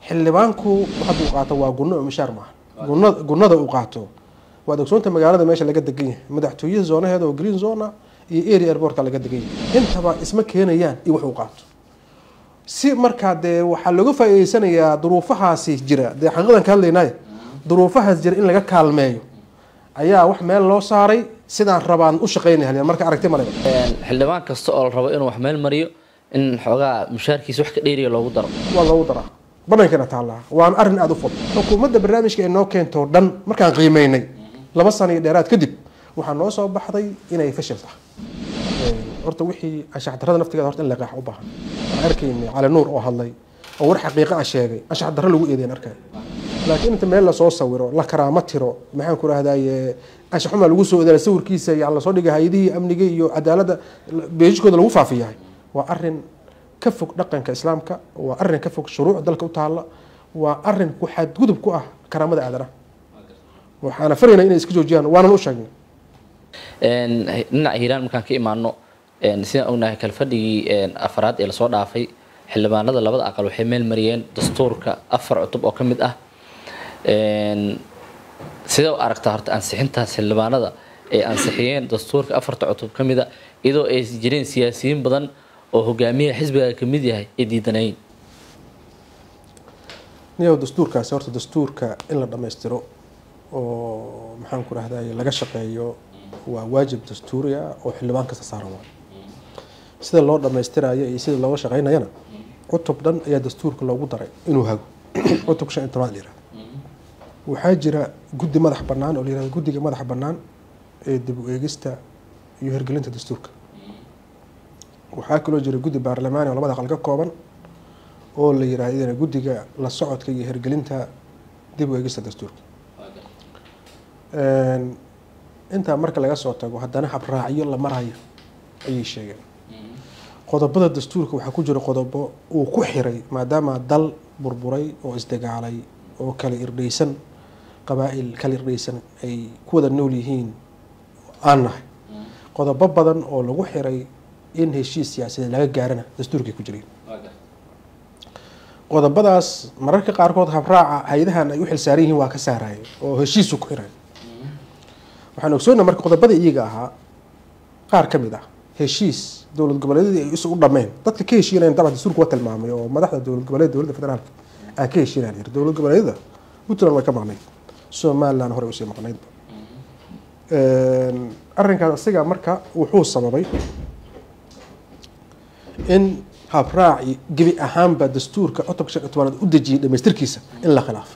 xildhibaanku hadda uu qaato waa gunno oo mishaar maaha gunna gunnada uu qaato waad ogsoonta magaalada meesha laga degan yahay madaxtooyaha zoonaheeda oo green zona iyo area airportka laga degan yahay intaba isma keenayaan iyo wax uu qaato si markaa dee waxaa looga faa'iideysanayaa duruufahaasi jira dee xaqiiqdan ka hadlaynaayo duruufahaas jira in laga kaalmeeyo ayaa wax meel loo saaray sidaan rabaan u shaqeynaya marka aragti male xildhibaan kasta oo la rabo inuu wax meel mariyo in xoogaa mushaarkiisa wax ka dheeriya loogu daro waa loogu daraa banankana taallaa waana arrin aada u fudud xukuumadda barnaamijka ay noo keento dhan markaan qiimeynay laba sano iyo dheeraad kadib waxaa noo soo baxday inay fashil tahay horta wixii anshax darrada naftigeeda horta in la qeex u baahan waxaan arkaynay cali nuur oo hadlay oo war xaqiiqa ah sheegay anshax darro lagu eedeyn arkay laakiin inta meel lasoo sawiro la karaamo tiro maxaan ku rahdaye anshax xumaa lagu soo odaala sawirkiisa iyo lasoo dhiga hay-adihii amniga iyo cadaaladda beejikooda lagu faafiyahay waa arin ka fog dhaqanka islaamka waa arin ka fog shuruuc dalka u taalla waa arin ku xadgudub ku ah karaamada aadanaha waxaana faraynaa inay iska joojiyaan waanan u sheegnay dhinaca hiiraan markaan ka imaano sidaan ognahay kalfadhigii afaraad ee lasoo dhaafay xildhibaanada labada aqal waxay meel mariyeen dastuurka afar cutub oo ka mid ah sidee u aragtaa horta ansixintaas xildhibaanada ay ansixiyeen dastuurka afarta cutub ka mid a iyadoo ay jireen siyaasiyiin badan oo hogaamiyaha xisbiga ka mid yahay ay diidanayn niyow dastuurkaasi horta dastuurka in la dhammaystiro oo maxaan ku rahdaye laga shaqeeyo waa waajib dastuuri ah oo xildhibaan kasta saaran waa sida loo dhammaystirayo iyo sida looga shaqeynayana cutub dhan ayaa dastuurka loogu daray inuu hago cutubka shan iyo tobnaad la yihahdo waxaa jira guddi madax bannaan oo la yihahdo guddiga madaxa bannaan ee dib u eegista iyo hirgelinta dastuurka waxaa kaloo jira guddi baarlamaani oo labada aqal ka kooban oo la yihahdo iyadana guddiga la socodka iyo hirgelinta dib u eegista dastuurka intaa marka laga soo tago haddana habraacyo la marayo ayay sheegeen qodobada dastuurka waxaa ku jira qodobo uu ku xiray maadaama dal burburay oo isdagaalay oo kala irdhaysan qabaa-il kala irdhaysan ay ku wada nool yihiin aan nahay qodobo badan oo lagu xiray in heshiis siyaasadeed laga gaarana dastuurkay ku jireen qodobadaas mararka qaarkood habraaca hay-adahan ay u xilsaaran yihiin waa ka saaraya oo heshiisu ku xiray waxaan ogsoonnaa marka qodobada iyaga ahaa qaar ka mid ah heshiis dowlad goboleedyadii ay isu dhameen dadka ka heshiinayan dabcan dastuurka waa tilmaamay oo madaxda dowlad goboleed dowladda federaalka aan ka heshiinaan yiri dowlad goboleedyada puntland way ka maqnayd somaliland horey usii maqnaydba arrinkaas asiga marka wuxuu sababay in habraaci gebi ahaanba dastuurka cutubka shan iyo tobanaad u dejiyay dhamaystirkiisa in la khilaafo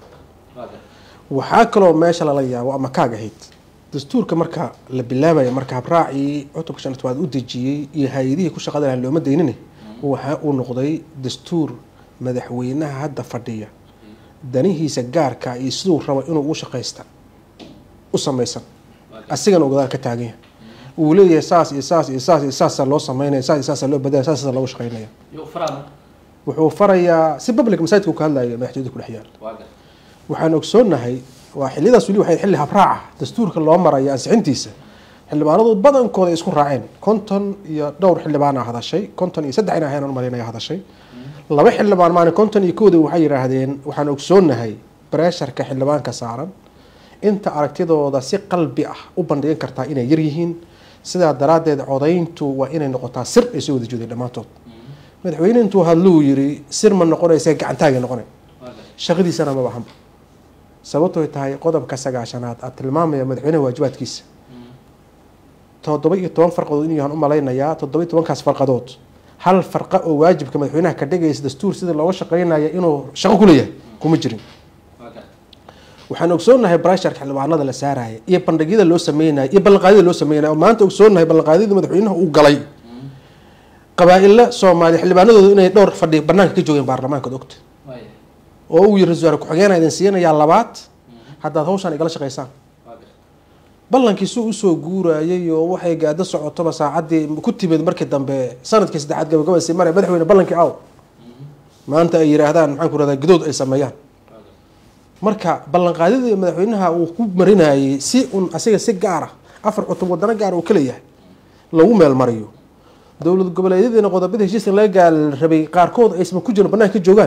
waxaa kaloo meesha lala yaabo ama kaag ahayd dastuurka marka la bilaabaya marka habraacii cutubka shan iyo tobanaad u dejiyey iyo hay-adihii ku shaqada lahan looma daynine waxa uu noqday dastuur madaxweynaha hadda fadhiya danihiisa gaarka iyo siduu rabo inuu u shaqaysta u samaysan asigana uu gadaal ka taagan yahay uu leeyahay saas iyo saas iyo saas iyo saasaa loo sameynaya saas iyo saasaa loo badalaya saas loogu shaqeynaya wuxuu farayaa si public masaajidka uu ka hadlaya madaxtooyada ku dhex yaal waxaan ogsoonahay waa xiliyadaas weli waxay xilli habraaca dastuurka loo maraya ansixintiisa xildhibaanadu badankooda ay isku raaceen konton iyo dhowr xildhibaan a hadashay konton iyo saddex in ahayn marinaya hadashay laba xildhibaan maani konton iyo kooda waxay yidhaahdeen waxaan ogsoonahay bareesharka xildhibaanka saaran inta aragtidooda si qalbi ah u bandhigan kartaa inay yar yihiin sidaa daraaddeed codayntu waa inay noqotaa sir ay soo wada jeedeen dhammaantood madaxweyne intuu hadluu yiri sir ma noqonaysa gacantaagay noqonay shaqadiisana maba ahanba sababtooy tahay qodobka sagaashanaad aad tilmaamaya madaxweynaha waajibaadkiisa toddoba iyo toban farqadood inuu yahan u malaynayaa toddoba iyo tobankaas farqadood hal farqa oo waajibka madaxweynaha ka dhigaysa dastuur sida looga shaqeynaya inuu shaqo ku leeyahay kuma jirin waxaan ogsoonahay brasharka xildhibaanada la saaraya iyo bandhigyada loo sameynaya iyo ballanqaadyada loo sameynaya oo maanta ogsoonahay ballanqaadyada madaxweynaha uu galay qabaa-illa soomaaliya xildhibaanadooda inay dhowr fadhi banaanka ka joogeen baarlamaanka od ogta oo uu yiri ra-isul wasaare ku-xigeenaa idin siinayaa labaad haddaad hawshaan igala shaqaysaan ballankiisuu usoo guurayay oo waxay gaado socotoba saacaddii ku timid markii dambe sanadkii saddexaad gabagabasi mare madaxweyne ballankii aw maanta ay yihaahdaan maxaan ku rahdaa gadood ay sameeyaan marka ballanqaadyadii madaxweynaha uu ku marinayay si un asiga si gaara afar cutub wadano gaara uu ka leeyahay lagu meel mariyo dowlad goboleedyadiina qodobada heshiiska laga gaal rabay qaarkood aysan ku jirin banaanka ka joogaan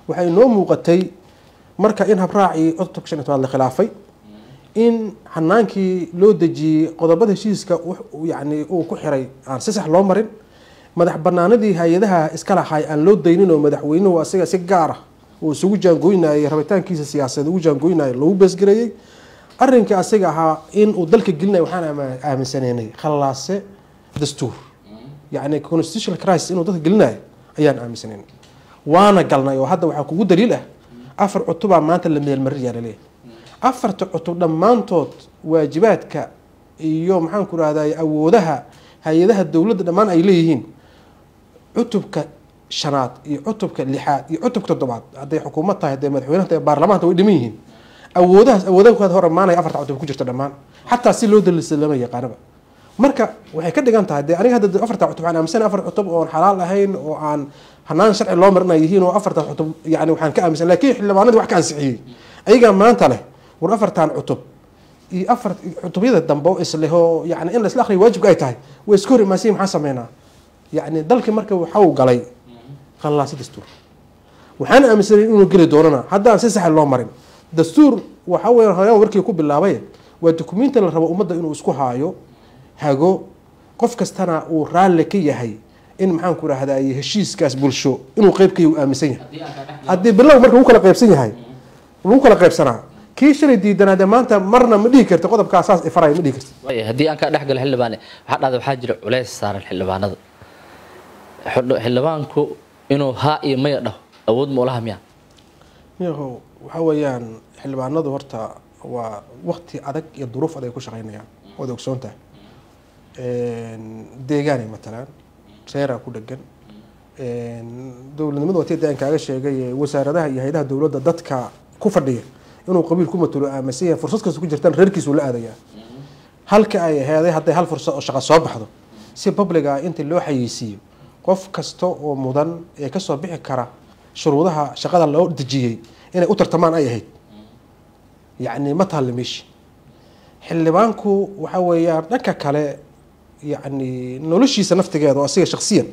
waxay noo muuqatay marka in habraacii cutubka shan iyo tobnaad la khilaafay in hanaankii loo dejiyey qodobada heshiiska yani uu ku xiray aan si sax loo marin madax banaanadii hay-adaha iska lahay aan loo daynin oo madaxweynuhu asiga si gaar ah uu isugu jaangoynayay rabitaankiisa siyaasadeed ugu jaangoynayay lagu beesgareeyey arrinkii asiga ahaa in uu dalka gelinaya waxaan aaminsaneynay khalaase dastuur yacni constitutional crisis inuu dadka gelinayo ayaan aaminsaneynay waana galnay oo hadda waxaa kugu daliil ah afar cutubaa maanta la meelmarinayaa laleeyahay afarta cutub dhammaantood waajibaadka iyo maxaan ku rahday awoodaha hay-adaha dowladda dhammaan ay leeyihiin cutubka shanaad iyo cutubka lixaad iyo cutubka toddobaad hadday xukuumad tahay hadday madaxweynaha tahay baarlamaanta way dhiman yihiin awoodahaas awoodaha hor imaanaya afarta cutub ku jirta dhammaan xataa si loo daliisa lama yaqaanaba marka waxay ka dhigan tahay dee aniga hadda afarta cutub waxaan aaminsan afar cutub oon xalaal ahayn oo aan hanaan sharci loo marinay yihiin oo afarta cutub yani waxaan ka aaminsan lakiin xildhibaanadii wax ka ansixiyey ayagaa maanta leh war afartan cutub iyo afar cutubyada dambe oo isleh oo yani in la isla akriyo waajibka ay tahay way iska hor imaansiyin maxaan sameynaa yani dalkii marka waxau galay khalaasi dastuur waxaan aaminsanay inuu geli doonana haddaan si saxa loo marin dastuur waxa weya horeyaan warkii ku bilaabay waa dukumenti la rabo ummadda inuu isku haayo hago qof kastana uu raalli ka yahay in maxaan ku rahday heshiiskaas bulsho inuu qeyb ka aaminsan yahay haddii bilow marka lagu kala qeybsan yahay lagu kala qeybsanaa kii shalay diidanaa dee maanta marna ma dhihi karti qodobkaa saas ifaraya ma dhihi karti waaya haddii aan ka dhex galo xildhibaane waxaa dhahda waxaa jira culays saaran xildhibaanada xildhibaanku inuu haa iyo maya dhaho awood ma ulaha miya yahow waxa weeyaan xildhibaanadu horta waa wakti adag iyo duruuf adag ay ku shaqeynayaan waad ogsoontahay deegaanay matalaan reeraa ku dhegan dowladnimadu watii daan kaaga sheegay wasaaradaha iyo hay-adaha dowladda dadka ku fadhiya inuu qabiil ku matulo aaminsan yahay fursad kasta ku jirtaan reerkiisu la aadayaa halka ay aheeday hadday hal fursad oo shaqo soo baxdo si public ah inta loo xayeysiiyo qof kasta oo mudan ee kasoo bixi kara shuruudaha shaqada loo dejiyey inay u tartamaan ay ahayd yacni ma taalla meeshi xildhibaanku waxa weeyaan dhanka kale yacni noloshiisa naftigeeda oo asiga shaksiyan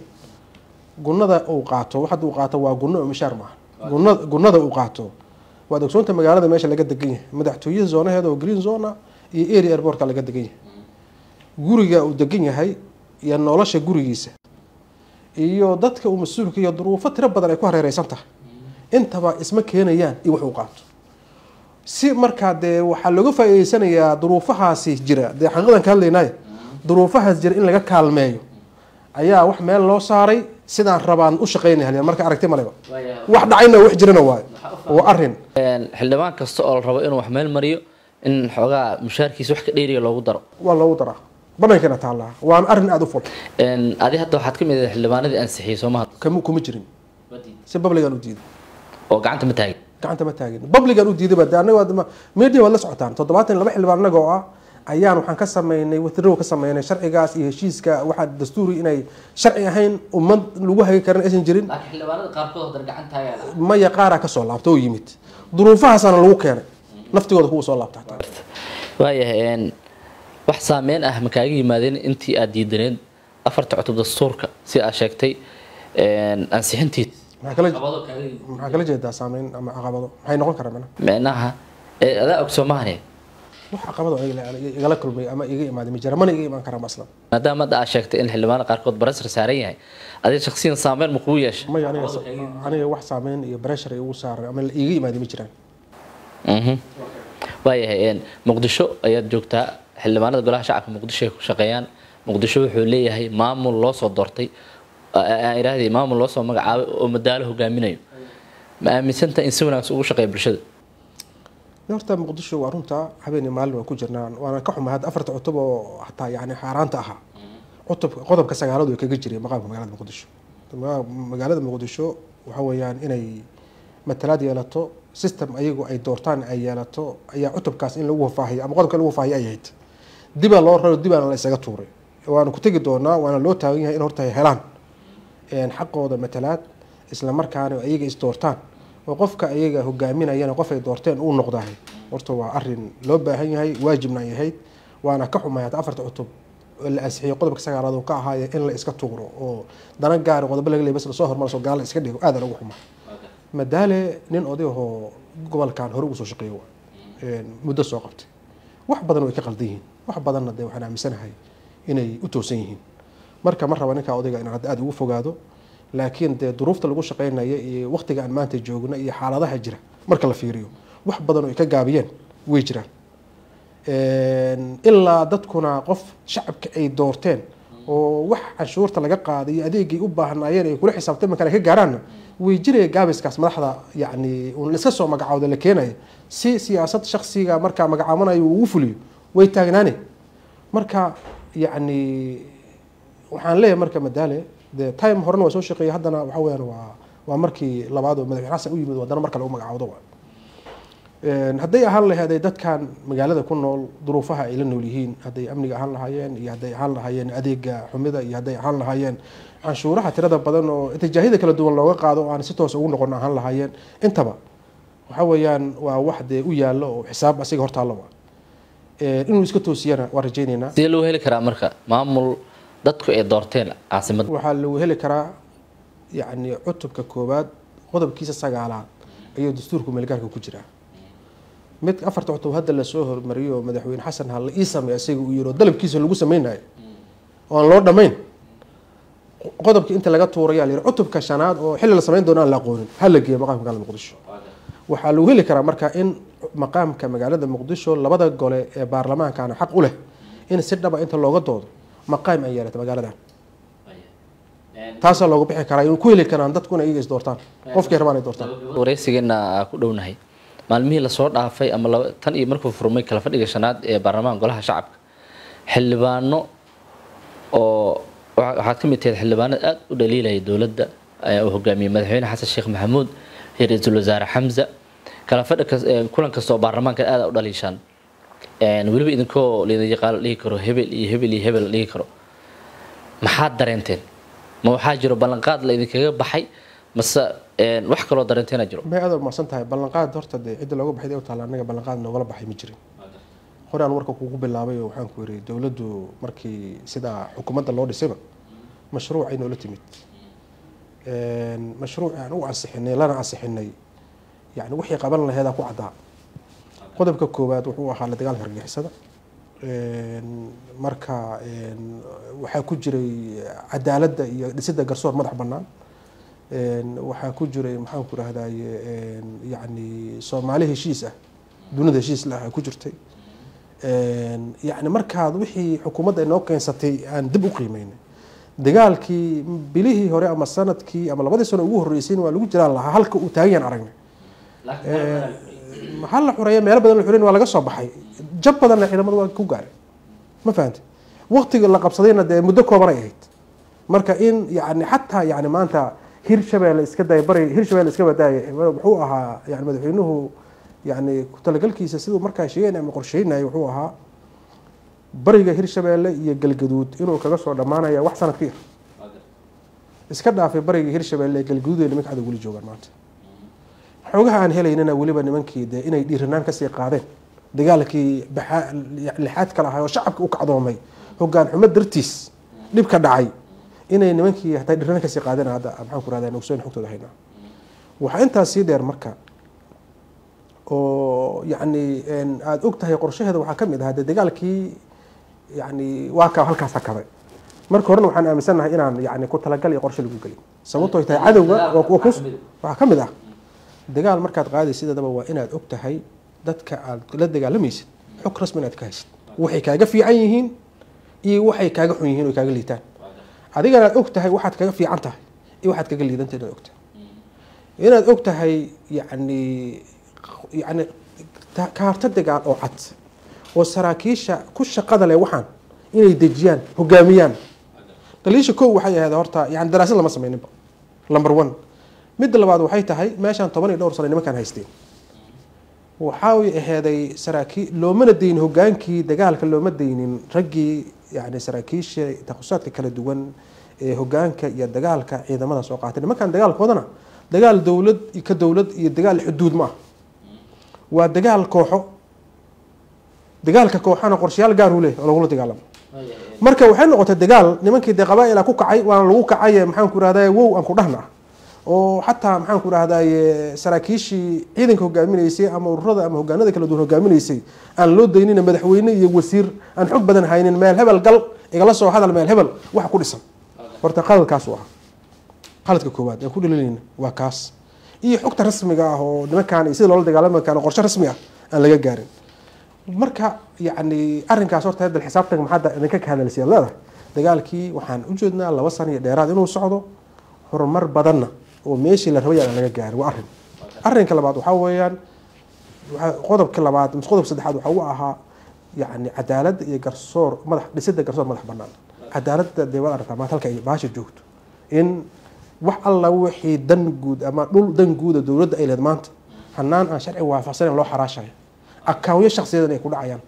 gunada uu qaato waxad uu qaato waa gunno oo mishaar maaha guna gunada uu qaato waad ogsoonta magaalada meesha laga degan yahay madaxtooyada zoonaheeda oo green zona iyo area airportka laga degan yahay guriga uu degan yahay iyo nolosha gurigiisa iyo dadka uu mas-uulka iyo duruufo tiro badan ay ku hareereysan tahay intaba isma keenayaan iyo wax uu qaato si markaa dee waxaa looga faa'iideysanayaa duruufahaasi jira dee xaqiiqdan ka hadlaynaayo duruufahaas jira in laga kaalmeeyo ayaa wax meel loo saaray sidaan rabaan u shaqeynay halyan marka aragti maleba wax dhacayna wax jirana waayo waa arrin xildhibaan kasta oo la rabo inuu wax meel mariyo in xoogaa mushaarkiisa wax ka dheeriya loogu daro waa loogu daraa banankana taallaa waana arrin aada u ful adi hadda waxaad ka mid ahay xildhibaanadii ansixiyey soo maha kama kuma jirin si babligan u diiday oo gacanta ma taagin gacanta ma taagin babligan u diidayba de anaga media waad la socotaan toddobaatan iyo laba xildhibaan anaga oo ah ayaan waxaan ka sameynay withdrow ka sameynay sharcigaas iyo heshiiska waxaa dastuuri inay sharci ahayn ummad lagu hagi karin aysan jirin laakiin xildhibaanada qaarkood haddana gacantaaga maya qaaraa kasoo laabta oo yimid duruufahaasana lagu keenay naftigooda kuwa soo laabta hataa waayahay wax saameyn ah ma kaaga yimaadeen intii aad diidaneed afarta cutub dastuurka si aad sheegtay ansixintiis maxaa kala maxaa kala jeedaa saameyn ama caqabado maxay noqon karaa mana micnaha adaa og soomahane wax caqabado igala kulmay ama iga imaaday ma jira mana iga imaan karaa aslan maadaama hadda aad sheegtay in xildhibaanada qaarkood barasar saaran yahay adiga shaksiyan saameyn ma kugu yeesha maya aniga aniga wax saameyn iyo bareshar igu saaran ama iga imaaday ma jiraan waayahay muqdisho ayaad joogtaa xildhibaanada golaha shacabka muqdisho ay ku shaqeeyaan muqdisho wuxuu leeyahay maamul loo soo doortay aan idhaahday maamul loo soo magacaabay oo madaalo hogaaminayo ma aaminsanta in si wanaagsan ugu shaqeeya bulshada horta muqdisho waa runta habeenii maalin waan ku jirnaa waana ka xumaa hadda afarta cutub oo hataa yani xaaraanta ahaa cutub qodobka sagaaladu ay kaga jireen maqaamka magaalada muqdisho magaalada muqdisho waxa weeyaan inay matalaad yeelato system ayagu ay doortaan ay yeelato ayaa cutubkaas in lagu wafaahiyo ama qodobka lagu wafaahiyo ay ahayd dibaa loo raro dibaana la isaga tuuray waana ku tegi doonaa waana loo taagan yahay in horta ay helaan xaqooda matalaad isla markaana ayaga is doortaan oo qofka ayaga hogaaminayana qof ay doorteen uu noqdahay horta waa arin loo baahan yahay waajibna ay ahayd waana ka xumay hata afarta cutub la ansixiyay qodobka sagaalaad uu ka ahaaye in la iska tuuro oo dana gaari qodobo laga leey bas lasoo hormaro soo gaala iska dhigo aadaan ugu xumaa madaale nin odayahoo gobolkan hore ugu soo shaqeeyo waa muddo soo qabtay wax badan way ka qaldan yihiin wax badanna dee waxaan aaminsanahay inay u toosan yihiin marka ma raba ninkaa odayga inaan hadda aada ugu fogaado laakiin dee duruufta lagu shaqeynaya iyo waqtiga aan maanta joogno iyo xaaladaha jira marka la fiiriyo wax badan oo ay ka gaabiyeen way jiraan ilaa dadkuna qof shacabka ay doorteen oo wax canshuurta laga qaaday iyo adeegay u baahnaayeen ay kula xisaabtay markaan ay ka gaaraanna way jiraya gaabiskaas madaxda yacni un iska soo magacaawda la keenaya si siyaasad shaksiga markaa magacaabanayo uu ugu fuliyo way taagnaane marka yacni waxaan leeyahay marka madaale de time horena waa soo shaqeeyay haddana waxa weyaan waa waa markii labaad oo madaxweyne xasan u yimid haddana mar kale u magacaawdo waa hadday ahaan laheeday dadkan magaalada ku nool duruufaha ay la nool yihiin hadday amniga ahaan lahaayeen iyo hadday ahaan lahaayeen adeega xumida iyo hadday ahaan lahaayeen canshuuraha tirada badan oo tijaahida kala duwan looga qaado oo aan si toos ugu noqon ahaan lahaayeen intaba waxa weeyaan waa wax dee u yaallo oo xisaab asiga hortaalla waa inuu iska toosiyana waan rajaynaynaa sidee loo heli karaa marka maamul dadku ay doorteen caasimadda waxaa lagu heli karaa yacni cutubka koowaad qodobkiisa sagaalaad ayuu dastuurku meelgaarka ku jiraa mid afarta cutub hadda lasoo hormariyo madaxweyne xasan ha la ii sameey isaga uu yiro dalabkiisa lagu sameynayo oo aan loo dhammayn qodobkii inta laga tuuraya la yiri cutubka shanaad oo xilli la samayn doono aan la aqoonin ha la geeyo maqaamka magaalada muqdisho waxaa lagu heli karaa marka in maqaamka magaalada muqdisho labada gole ee baarlamaankana xaq u leh in si dhaba inta looga doodo maqaam ay yeelato magaaladan taasaa loogu bixi karaa ku heli karaan dadku in iyaga is doortaan qofkay rabaan ay doortaan wareysigeena ku dhownahay maalmihii lasoo dhaafay ama tan iyo markuu furmay kala fadhiga shanaad ee baarlamaanka golaha shacabka xildhibaano oo waxaad ka mid tahayd xildhibaanada aada u dhaliilaya dowladda uu hogaamiyey madaxweyne xasan sheekh maxamuud iyo ra-iisul wasaare xamza kala fadhi kulan kasta oo baarlamaanka aada u dhaliishaan weliba idinkoo laydin yaqaan la dhihi karo hebel iyo hebel iyo hebel la dhihi karo maxaad dareenteen ma waxaa jiro ballanqaad la idinkaga baxay mase wax kaloo dareenteena jiro may aad umaqsan tahay ballanqaad horta dee cidda looga baxay u taala anaga ballanqaad noogala baxay ma jirin hore aan warka kugu bilaabay oo waxaan ku yiri dowladdu markii sidaa xukuumadda loo dhisayba mashruucay noola timid mashruuc aan u ansixinay lana ansixinay yani wixii qaban laheedaa ku caddaa qodobka koowaad wuxuu ahaa la dagaalka argixisada marka waxaa ku jiray cadaaladda iyo dhisidda garsoor madax bannaan waxaa ku jiray maxaan ku rahdaye yani soomaali heshiis ah dunida heshiis lah ku jirtay yani markaad wixii xukuumadda inoo keensatay aan dib u qiimeynay dagaalkii bilihii hore ama sanadkii ama labadii sano ugu horreysayna waa lagu jiraan lahaa halka uu taagayaan aragnay maxaa la xureeya meelo badan la xureyn waa laga soo baxay jab badanna ciidamada waa ku gaaray ma fahante waqtiga la qabsadayna dee muddo kooban ay ahayd marka in yani xataa yani maanta hirshabeelle iska daya bari hirshabeelle iska badaaya wuxuu ahaa yani madaxweynuhu yani ku-talagalkiisa siduu markaa sheegayn ama qorsheynaya wuxuu ahaa bariga hirshabeelle iyo galgaduud inuu kaga soo dhammaanaya wax sanad ka yar iska dhaafay bariga hirshabeelle galgaduud ee nimanka cadow weli joogaan maanta xoogaha aan helaynana weliba nimankii dee inay dhiiranaan kasii qaadeen dagaalkii lixaad kala ahay oo shacabka u kacdoomay hogaan xumo dartiis dhib ka dhacay inay nimankii hataa dhiiranaan kasii qaadeen hadda maxaan ku rahdaa ogsoon xogtooda haynaa waxaa intaas sii dheer marka oo yacni aada og tahay qorshaheeda waxaa ka mid ahaa dee dagaalkii yani waa ka halkaas hakaday marka horena waxaan aaminsannahay inaan yani ku talagal iyo qorshe lagu gelin sababtoo tahay cadowga waxaa ka mid ah dagaal markaad qaadaysidadaba waa inaad og tahay dadka aad la dagaalamaysid xog rasmi inaad ka haysid waxay kaaga fiican yihiin iyo waxay kaaga xun yihiin oo kaaga liitaan adigana aad og tahay waxaad kaga fiican tahay iyo waxaad kaga liidanta inaad og tahay inaad og tahay yani yani kaarta dagaal oo cad oo saraakiisha ku shaqada leh waxaan inay dejiyaan hogaamiyaan daliisha kow waxay ahayd horta yani daraasad lama sameyninba number one midda labaad waxay tahay meeshaan toban iyo dhowr sano nimankaan haysteen waxay aheeday saraakiil loomana daynin hogaankii dagaalka looma daynin raggii yani saraakiisha takhusaadka kala duwan ee hogaanka iyo dagaalka ciidamada soo qaatay nimankan dagaalkoodana dagaal dowlad ka dowlad iyo dagaal xuduud ma ah waa dagaal kooxo dagaalka kooxana qorshayaal gaaruu leh oo lagula dagaalamo marka waxay noqotay dagaal nimankii dee qabaa-ila ku kacay waana lagu kacay maxaan ku irahda wow aan ku dhahna ah oo xataa maxaan ku rahdaye saraakiishii ciidanka hogaaminaysay ama ururada ama hogaanada kala duwan hogaaminaysay aan loo daynina madaxweyne iyo wasiir aan xog badan haynin meel hebel gal igala soo hadal meel hebel waxa ku dhisan horta qaladkaas u ahaa qaladka koowaad aan ku dhalilayna waa kaas iyo xogta rasmiga ah oo nimankaan iyo sida loola dagaalami karo qorshe rasmi ah aan laga gaarin marka yacni arrinkaas horta hadda xisaabtanka maxaa idinka ka hadalsiya leedahay dagaalkii waxaan u jeednaa laba sano iyo dheeraad inuu socdo horumar badanna oo meeshii la rabay aan laga gaarin waa arrin arrinka labaad waxaa weeyaan qodobka labaad mise qodobka saddexaad waxa u ahaa yacni cadaaladda iyo garsoor madax dhisidda garsoor madax bannaan cadaaladda dee waad aragtaa maanta halka ay baasha joogto in wax alla wixii dan guud ama dhul dan guuda dowladda ay leed maanta hanaan aan sharci waafaqsanayn loo xaraashayo akaawyo shaksiyadan ay ku dhacayaan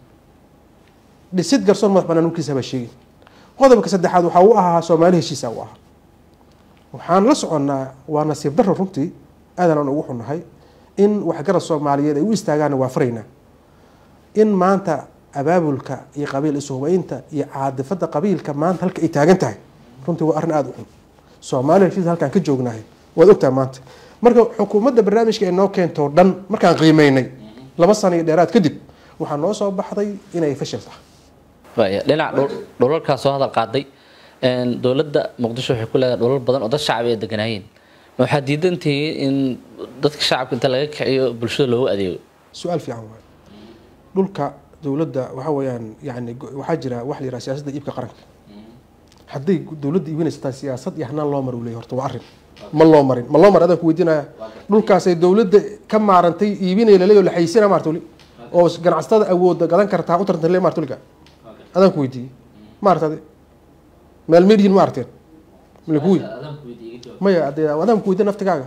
dhisid garsoor madax bannaan nunkiisa baa sheegin qodobka saddexaad waxaa u ahaa soomaali heshiisa u ahaa waxaan la soconnaa waa nasiib darro runtii aadan aan ugu xunnahay in waxgarad soomaaliyeed ay u istaagaanna waa faraynaa in maanta abaabulka iyo qabiil isuhubaynta iyo caadifada qabiilka maanta halka ay taagan tahay runtii waa arrin aada u xun soomaaliya heshiis halkaan ka joognahay waad ogtahay maanta marka xukuumadda barnaamijka ay noo keentoo dhan markaan qiimeynay laba sano iyo dheeraad kadib waxaa noo soo baxday inay fashil tahay waaya dhinaca dhulalkaa soo hadal qaaday dowladda muqdisho waxay ku leedahay dhulal badan oo dad shacbi ay deganaayeen ma waxaad diidantihiin in dadka shacabka inta laga kiciyo bulshada loogu adeego su-aal fiican waay dhulka dowladda waxa weeyaan yani waxaa jira wax la yiraha siyaasadda iibka qaranka hadday dowladda iibinaysataa siyaasad iyo hanaan loo mari u leeyahy horta waa arrin ma loo marin ma loo marin adaan ku weydiinaya dhulkaasay dowladda ka maarantay iibinaya laleeyo la xayisina maartuli oo ganacsatada awoodda gadan kartaa u tartanta le maartulika adaan ku weydiiyey maartade meel medihin ma arteen malakuwi maya ade adaan ku weydiin naftigaaga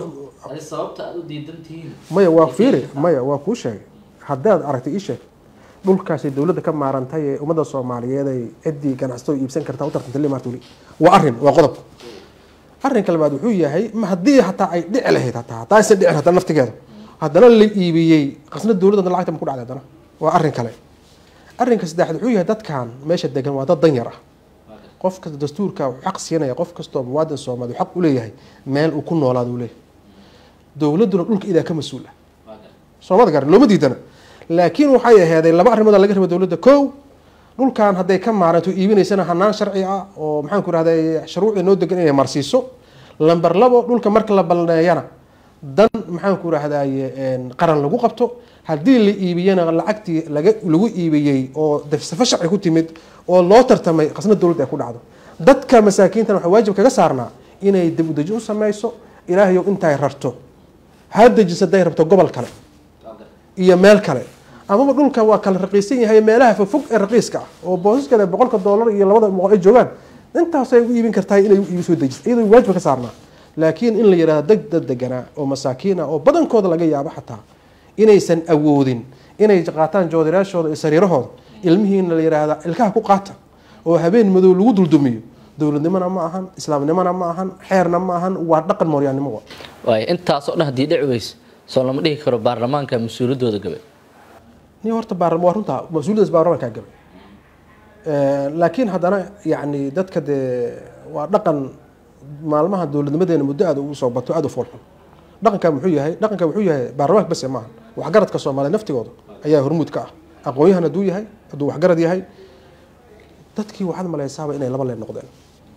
maya waa fiiri maya waa kuu sheegay haddaad aragtay ii sheeg dhulkaasay dowladda ka maarantay ee ummadda soomaaliyeed ay ciddii ganacsatada iibsan kartaa u tartanta le maartuli waa arrin waa qodob arrinka labaad wuxuu yahay ma haddii hataa ay dhici lahayd hataa hataa aysan dhicin hataa naftigeeda haddana la iibiyey qasna dowladda lacagta ma ku dhacday haddana waa arrin kale arrinka saddexaad wuxuu yahay dadkan meesha degan waa dad danyar ah qof kasta dastuurka wuxuu xaq siinaya qof kastoo muwaadin soomaali xaq u leeyahay meel uu ku noolaado uu leeyahay dowladduna dhulka idaa ka mas-uul ah soomada garan looma diidana laakiin waxay aheeday laba arrimooda laga raba dowladda kow dhulkan hadday ka maaranto iibinaysana hanaan sharci ah oo maxaan ku rahday shuruucda noo degan inay marsiiso lamber labo dhulka marka la balneeyana dan maxaan ku rahdaye qaran lagu qabto haddii la iibiyana lacagtii laga lagu iibiyey oo safo sharci ku timid oo loo tartamay qasna dowladda ay ku dhacdo dadka masaakiintana waxaa waajib kaga saarnaa inay dib udeji u sameyso ilaahayow intay rarto ha dejiso hadday rabto gobol kale iyo meel kale amaba dhulka waa kala raqiisan yahay meelaha fofog ee raqiiska ah oo boosaskeeda boqolka doolar iyo labada boqol ay joogaan intaasay u iibin kartaa inay iibi soo dejiso iyadoo waajib ka saarnaa laakiin in la yidhahdo deg dad deganaa oo masaakiin ah oo badankooda laga yaabo xataa inaysan awoodin inay qaataan joodiraashooda iyo sariirahooda ilmihiina la yidhaahda ilkaha ku qaata oo habeen madow lagu duldumiyo dowladnimona ma ahan islaamnimona ma ahan xeerna ma ahan waa dhaqan mooryaannimo wa waaya intaasoo dhan haddii dhici weyse soo lama dhihi karo baarlamaanka mas-uuliyaddooda gabay ni horta baarlama waa runtaa mas-uuliyadaas baarlamankaa gabay laakiin haddana yacni dadka dee waa dhaqan maalmaha dowladnimadeena muddo aada ugu soo bato aada u foolxun dhaqanka muxuu yahay dhaqanka wuxuu yahay baarlamaanka base maaha waxgaradka soomaaliya naftigooda ayaa hormuud ka ah aqoon-yahan hadduu yahay hadduu waxgarad yahay dadkii waxaad malaysaaba inay laba leen noqdeen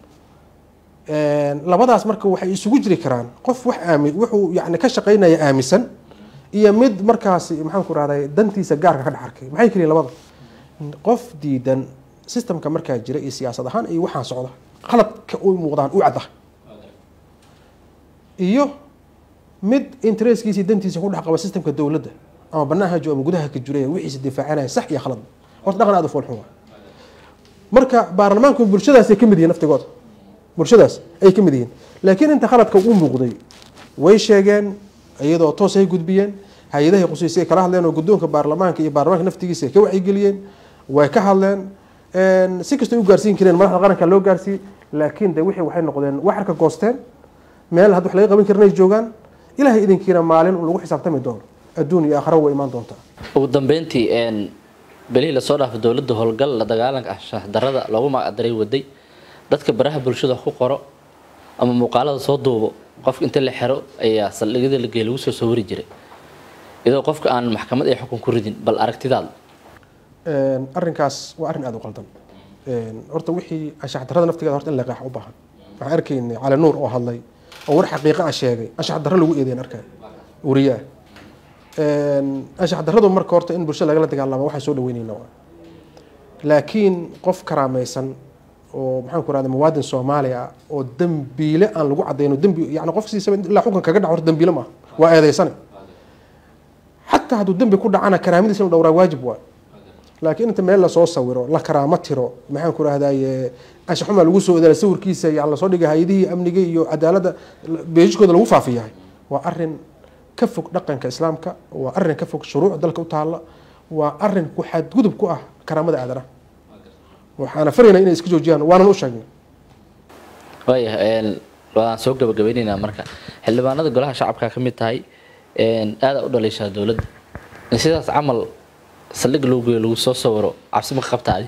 labadaas marka waxay isugu jiri karaan qof wax aami wuxuu yani ka shaqaynaya aaminsan iyo mid markaasi maxaan ku rahday dantiisa gaarka ka dhex arkay maxay keliyin labada qof diidan systemka markaa jira iyo siyaasad ahaan iyo waxaan socda qaladka u muuqdaan u cadda iyo mid interesskiisa dantiisa ku dhex qaba systemka dowladda ama banaanha jo ama gudaha ka jira wixiisa difaacanaya sax iyo khalad horta dhaqan aada u foolxun waa marka baarlamaanku bulshadaasay ka mid yihiin naftigooda bulshadaas ay ka mid yihiin laakiin inta khaladka u muuqday way sheegeen iyadoo toos ay gudbiyeen hay-adahay qusiisay kala hadleen oo guddoonka baarlamaanka iyo baarlamaanka naftigiisa ay ka wacyigeliyeen way ka hadleen si kastay u gaarsiin kareen madaxda qaranka loo gaarsiiyey laakiin de wixii waxay noqdeen waxarka goosteen meel had wax laga qaban karin ay joogaan ilahay idinkiina maalin lagu xisaabtami doono adduun iyo aakhira way imaan doontaa ugu dambeyntii belihii lasoo dhaafay dowladda howlgal la dagaalanka anshax darada loogu magacdaray waday dadka baraha bulshada ku qoro ama muuqaalada soo duubo qofka inta la xiro ayaa saldhigyada la geey lagu soo sawiri jiray iyadoo qofka aan maxkamad ay xukun ku ridin bal aragtidaada arrinkaas waa arrin aada u qaldan horta wixii anshax darrada naftigeeda horta in la qeexa u baahan waxaan arkaynay cali nuur oo hadlay oo war xaqiiqa ah sheegay anshax darro lagu eedeyn arkay wariye ah anshax darradu marka horta in bulshada lagala dagaalamo waxaan soo dhaweynayna waa laakiin qof karaamaysan oo maxaan ku rahda muwaadin soomaali ah oo dembiile aan lagu cadayno dembi yani qof siisaba ilaa xukun kaga dhaco horta dembiile maaha waa eedeysane xataa hadduu dembi ku dhacana karaamadiisa in la dhowraa waajib waa laakiin inta meel lasoo sawiro la karaamo tiro maxaan ku rahdaye anshaxuma lagu soo odaala sawirkiisa yani lasoo dhigay hay-adihii amniga iyo cadaaladda beejishkooda lagu faafiyahay waa arin ka fog dhaqanka islaamka waa arin ka fog shuruuc dalka u taalla waa arin ku xadgudub ku ah karaamada aadanaha waxaana faraynaa inay iska joojiyaan waanan u sheegnay waaya waan soo gabagabeyneynaa marka xildhibaanada golaha shacabka ka mid tahay aada u dhaliishaa dowladda in sidaas camal saldhig loo geeyo lagu soo sawiro cabsi ma ka qabtaadi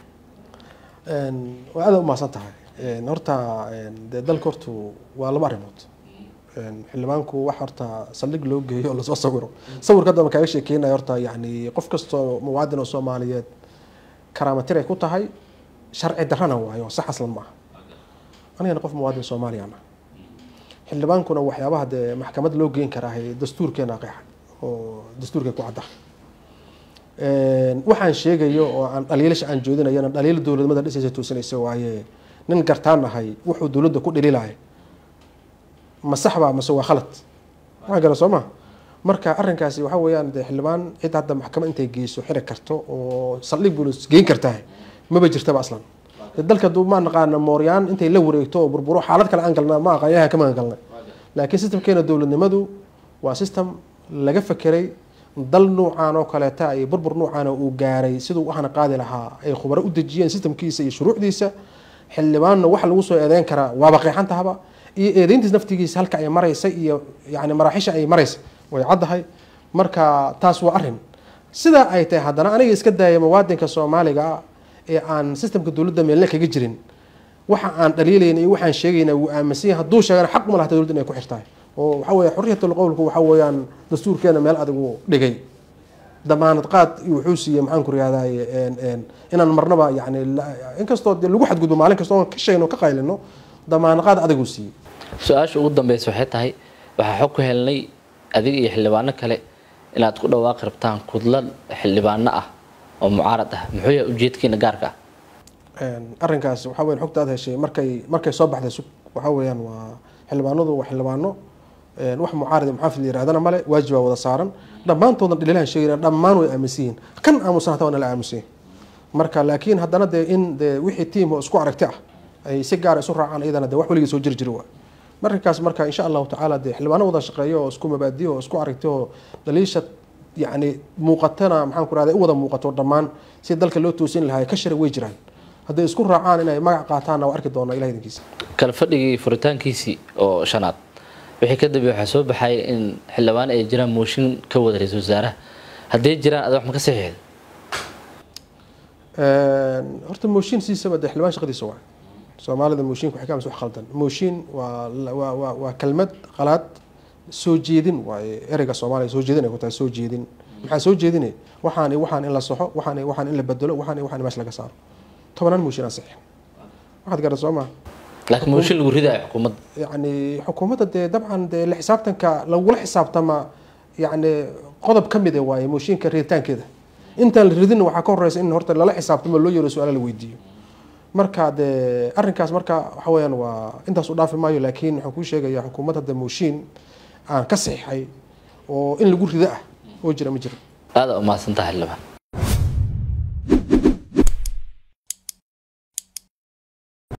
waa aada umahadsan tahay horta dee dalka hortu waa laba arrimood xildhibaanku wax horta saldhig loo geeyo oo lasoo sawiro sawirka hadda ma kaaga sheekeynaya horta yani qof kastoo muwaadin oo soomaaliyeed karaamatir ay ku tahay sharci darrana waayo sax aslan maaha anigana qof muwaadin soomaaliyana xildhibaankuna waxyaabaha dee maxkamad loo geyn karaahay dastuurkeena qeexa oo dastuurkay ku cadda waxaan sheegayo oo aan dhaliilasha aan joodinayana dhaliil dowladnimada dhisaysa toosinaysa waaye nin gartaan ahay wuxuu dowladda ku dhaliilaya ma sax baa mase waa khalad waxaa gala soo ma marka arrinkaasi waxa weeyaan dee xildhibaan cid hadda maxkamad intay geyso xiri karto oo saldhig bulis geyn kartaa maba jirtaba aslan dalka duu ma naqaana mooryaan intay la wareegto oo burburo xaalad kale aan galna ma aqaan yahan kama galnay laakiin systemkeena dowladnimadu waa system laga fekeray dal nuucaan oo kaleeta iyo burbur nuucaana uu gaaray siduu waxana qaadi lahaa ay khubaro u dejiyeen systemkiisa iyo shuruucdiisa xildhibaanna waxa lagu soo eedeyn karaa waaba qeexantahaba iyo eedeyntiis naftigiisa halka ay maraysa iyo yani maraaxisha ay maraysa way caddahay marka taas waa arrin sidaa ay tahay haddana aniga iska daaya muwaadinka soomaaliga ah ee aan systemka dowladda meelna kaga jirin waxa aan dhaliilayna iyo waxaan sheegayna wuu aaminsan yahay hadduu sheegana xaq ma lahata dowladda inay ku xirtahay oo waxa weeye xurriyatul qowlku waxa weeyaan dastuurkeena meel adigu dhigay damaanad qaad wuxuu siiyey maxaan ku rihahdaye inaan marnaba yani inkastoo dee lagu xadgudbo maalin kastoo ka sheegno ka qaylino damaanad qaad adiguu siiyey su-aasha ugu dambeysa waxay tahay waxaa xog ku helnay adiga iyo xildhibaano kale inaad ku dhawaaqi rabtaan kudlad xildhibaano ah oo mucaarad ah muxuu yahay ujeedkiina gaarka ah arrinkaas waxa weyan xogta aad heshay markay markay soo baxday sug waxa weeyaan waa xildhibaanadu waa xildhibaano wax mucaarad muxaafid la yirahdana male waajib baa wada saaran dhammaantoodan dhaliilahan sheegayna dhammaan way aaminsan yihiin kan aamusan hata waa nala aaminsan yihin marka laakiin haddana dee in dee wixii tiim oo isku aragti ah ay si gaara isu raacaan iyadana dee wax weligii soo jiri jiri waa markaas marka insha allahu tacaala dee xildhibaano wada shaqeeyo oo isku mabaadiyo oo isku aragti oo dhaliisha yani muuqatana maxaan ku rahda u wada muuqato dhammaan si dalka loo toosin lahaa ka shari way jiraan hadday isku raacaan inay magac qaataanna waa arki doonaa ilaha idinkiisa kala fadhigii furitaankiisii oo shanaad wixii ka dambeey waxaa soo baxaya in xildhibaan ay jiraan mooshin ka wada ra-iisul wasaaraha hadday jiraan ada wax ma ka saxiixda horta mooshin siisaba dee xildhibaan shaqadiisa waa soomaalida mooshinka waxay ka amsa wax khaldan mooshin waa waa waa waa kelmad qalaad soo jeedin waaye ereyga soomaaliya soo jeedin ay ku tahay soo jeedin maxaa soo jeedine waxaan waxaan in la soxo waxaan waxaan in la bedelo waxaan waxaan meesha laga saaro tobanaan mooshin aan saxiixin waxaad garan soo maha laakiin mooshin lagu ridayo xukuumadda yani xukuumadda dee dabcan dee la xisaabtanka lagula xisaabtama yani qodob ka mid e waaye mooshinka riditaankeeda intaan la ridin waxaa ka horeysa in horta lala xisaabtamo loo yeero su-aala la weydiiyo marka dee arrinkaas marka waxa weeyaan waa intaas u dhaafi maayo laakiin waxaan kuu sheegayaa xukuumadda de mooshin aan ka saxiixay oo in lagu rido ah oo jira ma jiro aada umahadsantaha xildhibaan